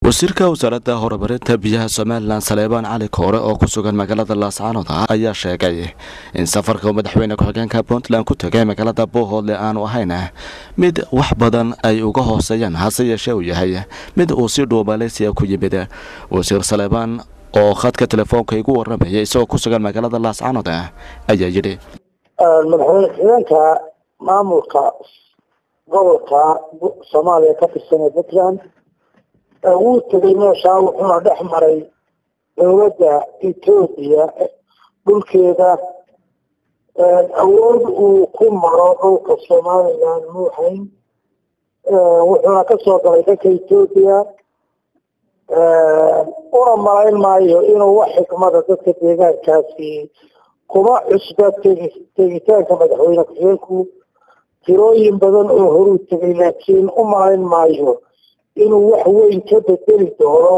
wasiirka wasaaradda horumarinta biyaha somalilan saleebaan cali koore oo ku sugan magaalada laascaanood ayaa sheegay in safarka madaxweyne ku-xigeenka puntland ku tegay magaalada boohoodle aanu ahayn mid wax badan ay uga hooseeyaan hase yeeshee uu yahay mid uu si dhuuba maleysiya ku yimid wasiir saleebaan oo khadka telefoonka igu waramayay isagoo ku sugan magaalada laascaanood ayaa yidhi madaxweyne ku-xigeenka maamulka gobolka soomaaliya ka tirsan ee puntland wuu tegay meeshaa wuxuuna dhex maray dowladda etoobiya dhulkeeda awood uu ku maro dhulka somalilan muuhayn wuxuuna kasoo galay dalka etoobiya una malayn maayo inuu wax xikmada dadka deegaankaasi kuma cusba tegi tegitaanka madaxweyne ku-xigeenku tirooyin badan oo horuu tegay laakiin u malayn maayo inuu wax weyn ka bedeli doono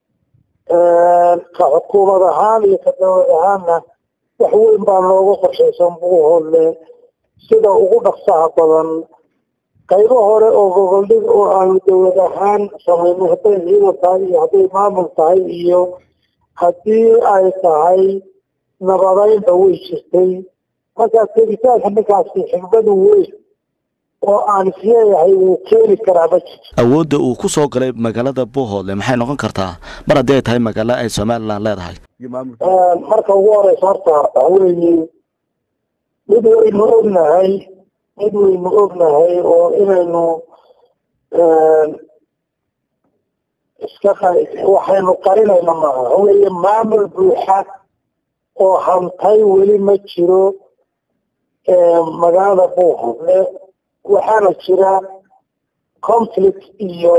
ka xukuumad ahaan iyo ka dowlad ahaanna wax weyn baa nooga qorshaysan buuhoodle sida ugu dhaqsaha badan qaybo hore oo goboldhig oo aanu dowlad ahaan samayno hadday ciidan tahay iyo hadday maamul tahay iyo haddii ay tahay nabadeynba way jirtay markaa tegitaanka ninkaasi xigmadu weyn oo aan isleeyahay wuu keeni karaa ma jirto awoodda uu ku soo galay magaalada boohoodle maxay noqon kartaa mar haddii ay tahay magaalo ay somalilan leedahay marka ugu horeysa horta waxaweye mid waynu ognahay mid waynu ognahay oo inaynu iska waxaynu qarinayna maaha waxaweye maamul buuxa oo hantay weli ma jiro magaalada boohoodle waxaana jira conflict iyo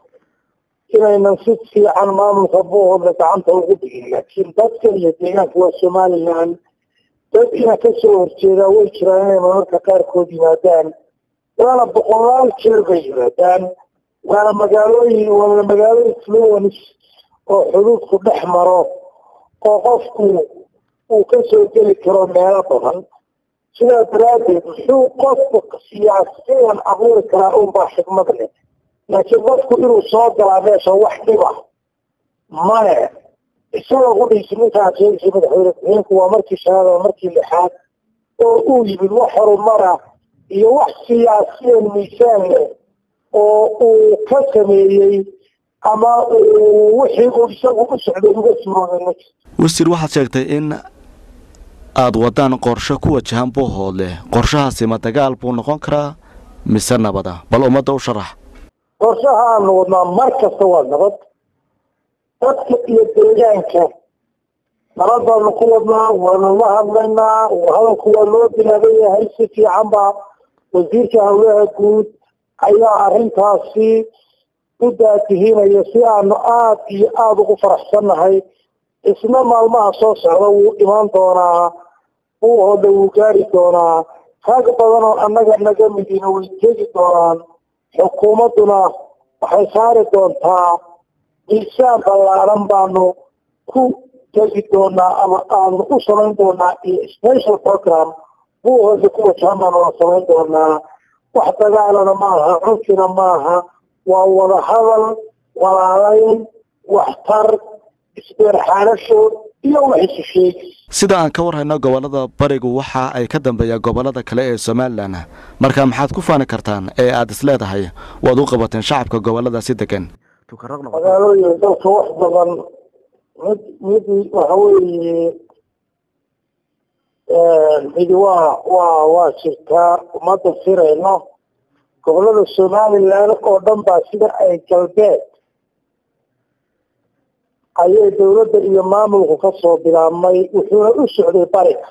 inaynan si fiican maamulka boohoodle gacanta ugu dhigin laakiin dadka iyo deegaanka waa somalilan dad ina kasoo horjeedaa way jiraan inay mararka qaarkood yimaadaan waana boqolaal jeer bay yimaadaan waana magaalooyin waana magaalo influence oo xuduudku dhex maro oo qofku uu kasoo geli karo meelo badan sidaa daraaddeed muxuu qofku siyaasiyan abuuri karaa unbaa xikmad leh laakiin qofku inuu soo galaa meesha wax dhiba male isagoo kudhiisi ninkaa sheegaysa madaxweyne ku-xigeenku waa markii shanaad waa markii lixaad oo uu yimid wax horumara iyo wax siyaasiyan miisaan leh oo uu ka sameeyey ama uu wixii uu isagu u socday uga surooday ma jirto wasiir waxaad sheegtay in aada wadaan qorshe ku wajahan boohoodle qorshahaasi ma dagaal buu noqon karaa mise nabada bal ummadda u sharax qorshaha aanu wadnaa mar kasta waa nabad dadka iyo deegaanka nabad baanu ku wadnaa waanu la hadlaynaa hadalku waa loo bilaaban yahay si fiican baa wasiirka howlaha guud ayaa arrintaasi u daatihinaya si aanu aada iyo aada ugu faraxsannahay isna maalmaha soo socda wuu imaan doonaa buuhoodle wuu gaari doonaa rag badan oo annaga naga midina way tegi doonaan xukuumadduna waxay saari doontaa miisaan ballaaran baanu ku tegi doonaa ama aanu u samayn doonaa iyo special program buuhoodle ku wajahan baanu la samayn doonaa wax dagaalana maaha cunkina maaha waa wada hadal walaalayn waxtar isbeerxaanasho iyo wax isu sheegi sida aan ka warhayno gobolada barigu waxa ay ka dambeeyaan gobolada kale ee somalilan marka maxaad ku faani kartaan ee aada is leedahay waad u qabateen shacabka gobolada si degan magaalooyin dalka wax badan mid mid waxa weeye midi waa waa waa jirtaa umada firayno gobolada somalilan oo dhan baa sida ay galbeed ayay dowladda iyo maamulku kasoo bilaabmay wuxuuna u socday bariga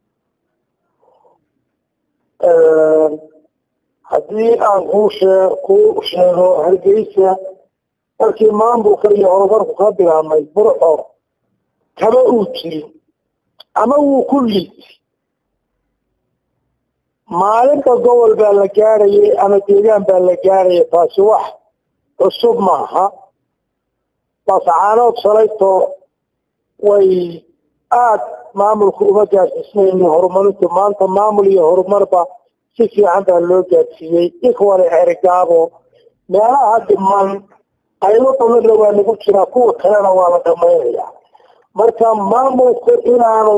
haddii aan kuu shee ku sheego hargeysa markii maamulka iyo horumarku ka bilaabmay burco kama uu jirin ama wuu ku liitay maalinta gobol baa la gaarayay ama deegaan baa la gaaraya taasi wax cusub maaha baascaanood shalayto way aada maamulka uma gaadsiisnayni horumarintu maanta maamul iyo horumarba si fiican baa loo gaadsiiyey ikwale erigaabo meelaha dhiman qaybo badanna waa lagu jiraa kuwa kalena waa la dhamaynaya marka maamulku inaanu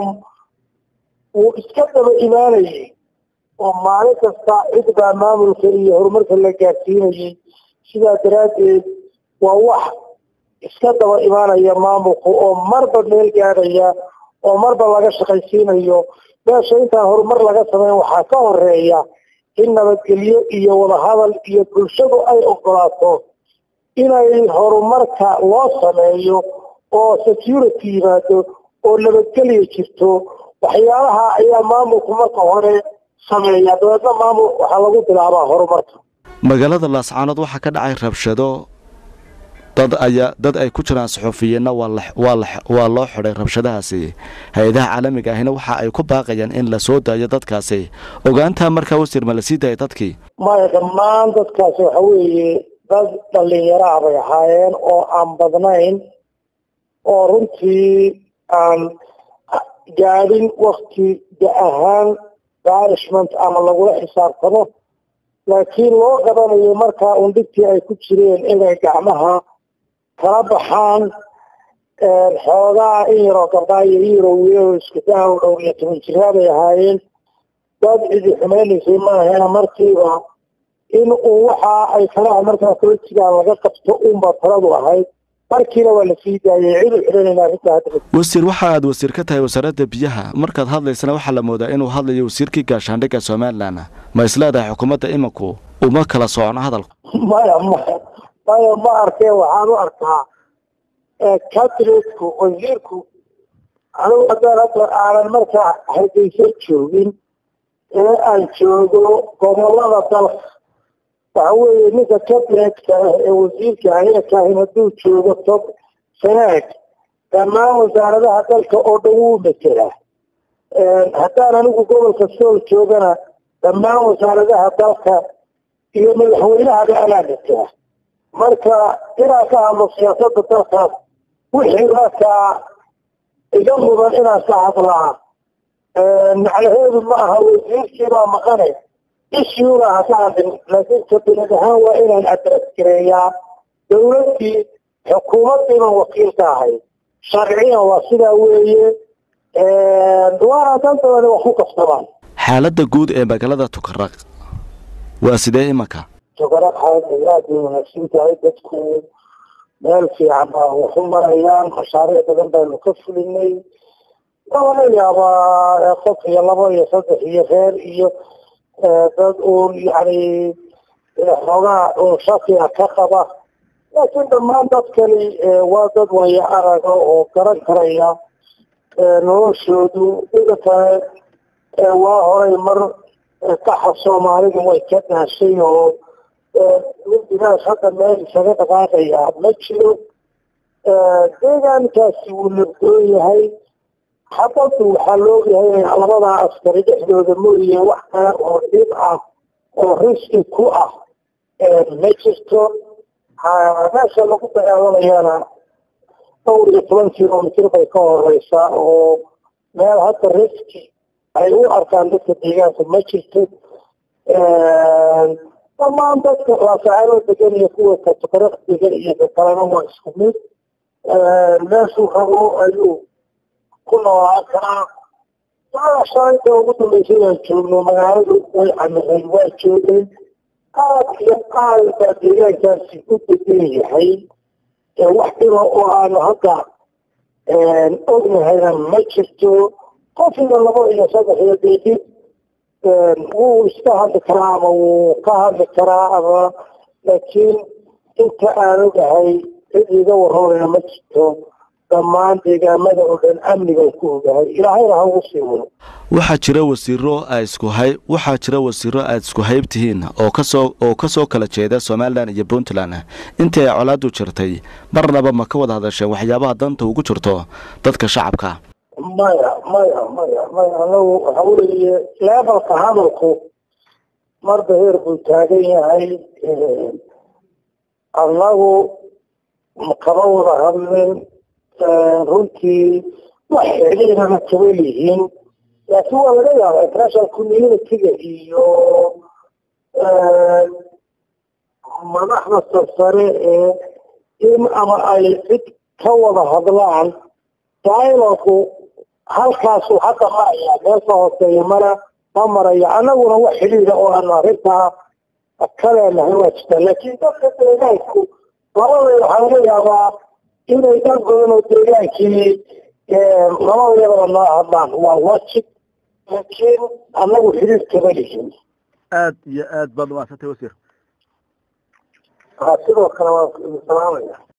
uu iska daba imaanayay oo maalin kasta cid baa maamulka iyo horumarka la gaadsiinayay sidaa daraaddeed waa wax iska daba imaanaya maamulku oo marba meel gaadhaya oo marba laga shaqaysiinayo meesha intaan horumar laga samayn waxaa ka horeeya in nabadgelyo iyo wadahadal iyo bulshadu ay ogolaato inay horumarka loo sameeyo oo security yimaado oo nabadgelya jirto waxyaalaha ayaa maamulku marka hore sameeya dabeedna maamul waxaa lagu bilaabaa horumarka magaalada laascaanood waxaa ka dhacay rabshado dad ayaa dad ay ku jiraan saxuufiyeenna waa loo xidhay rabshadahaasi hay-adaha caalamiga ahina waxa ay ku baaqayaan in la soo daayo dadkaasi ogaantaa markaa wasiir ma la sii daaya dadkii maya dhammaan dadkaasi waxa weeye dad dhallinyaraha bay ahaayeen oo aan badnayn oo runtii aan gaadhin wakti da ahaan banishment ama lagula xisaabtamo laakiin loo qabanayo markaa un dhibtii ay ku jireen inay gacmaha kala baxaan xoogaa in yaroo gabdhaa iyo in yaroo wiilao iskudaha u dhowr iyo toban jiraa bay ahaayeen dad cidi xumaynaysay maahena markiiba in uu waxa ay kalaha markaa kula jiraan laga qabto unba taladu ahayd markiina waa la sii daayay cid u xidhanayna arrinta hadda wasiir waxa aad wasiir ka tahay wasaaradda biyaha markaad hadlaysana waxaa la moodaa inuu hadlayo wasiirkii gaashaandhigga somalilan ma isleedahay xukuumadda imanku uma kala socno hadalku maya maya maya ma arkee waxaan u arkaa cabinetka wasiirku anigu haddaan hadda aanan markaa hargeysa joogin ee aan joogo gobolada dalka waxa weeye ninka cabinetka ah ee wasiirka ayakahin hadduu joogo tob sanaag dhammaan wasaaradaha dalka oo dhan wuu metelaa haddaan anigu gobolka sool joogana dhammaan wasaaradaha dalka iyo madaxweynahaba anaa metelaa marka inaan ka hadlo siyaasada dalkaas wixii markaa iga mudan inaan ka hadlaa macnaheedu ma aha wasiirkiibaa maqane ishiuna ha ka hadlin laakiin kabilad ahaan waa inaan adresgareeyaa dawladdii xukuumaddiiban wakiil ka ahayd sharciyan waa sidaa weeye waana dan dabani wax ku kastabaan xaaladda guud ee magaalada tukaraq waa sidee imanka tukaraq xaalada aad bay wanaagsan tahay dadku meel fiican baa waxu marayaan mashaariic badan baynu ka fulinay waa laga yaabaa qof iyo labo iyo saddex iyo reer iyo dad uun yani xoogaa uun shakiga ka qaba laakiin dhammaan dadkani waa dad waya araga oo garan karaya noloshoodu ida kale waa horay mar kaxa soomaalidu way ka daashay oo mindigaas hadda meel isaga dhaqaaqaya ma jiro deegaankaasi wuu nabdoon yahay xabaddu waxaa loogyahay inay labadaa askari dhexdooda mooye wax kale oo dhib ah oo riski ku ah ma jirto meesha lagu dagaalamayana dhowr iyo toban kilomitr bay ka horeysaa oo meel hadda riski ay u arkaan dadka deegaanka ma jirto dhammaan dadka laasacaanoo degan iyo kuwa katukaraq degan iyo kakalena waa isku mid meeshuu rabo ayuu ku noolaan karaa shalinta ugu dambeysay waan joogno magaaladu way camireen waa joogeen aad iyo aad baa deegaankaasi u degan yahay wax dhiba oo aanu hadda ognahayna ma jirto qof iyo labo iyo saddex iyo deedi wuu iska hadli karaa ama wuu ka hadli karaa ama laakiin inta aan ogahay cid iga waroonaya ma jirto dhammaan deegaamada oo dhan amnigan ku ogahay ilaahayna ha ugu sii wado waxaa jira wasiiro a isku hay waxaa jira wasiiro aad isku hayb tihiin oo kasoo oo kasoo kala jeeda somalilan iyo puntland intii ay colaadu jirtay marnaba ma ka wada hadasheen waxyaabaha danta ugu jirto dadka shacabka maya maya maya maya anagu waxa weeye levelka hadalku marba heer buu taagan yahay annagu kama wada hadlin runtii wax xidhiirana kama lihiin laakiin waa laga yaaba international community-ga iyo madaxda sarsare ee in ama ay cid ka wada hadlaan dialogu halkaasu hadda maraya meesha hooseeya mara ma maraya annaguna wax xidhiida oo aanu arrintaa ka leenahay waa jirta laakiin dadka deegaanku labada waxaa laga yaabaa inay dad badan oo deegaankii labadayadaba noo hadlaan waa wajib laakiin annagu xidhiir kama lihin aad iyo aad baad umahadsantay wasiir sidoo kale waan salaamaya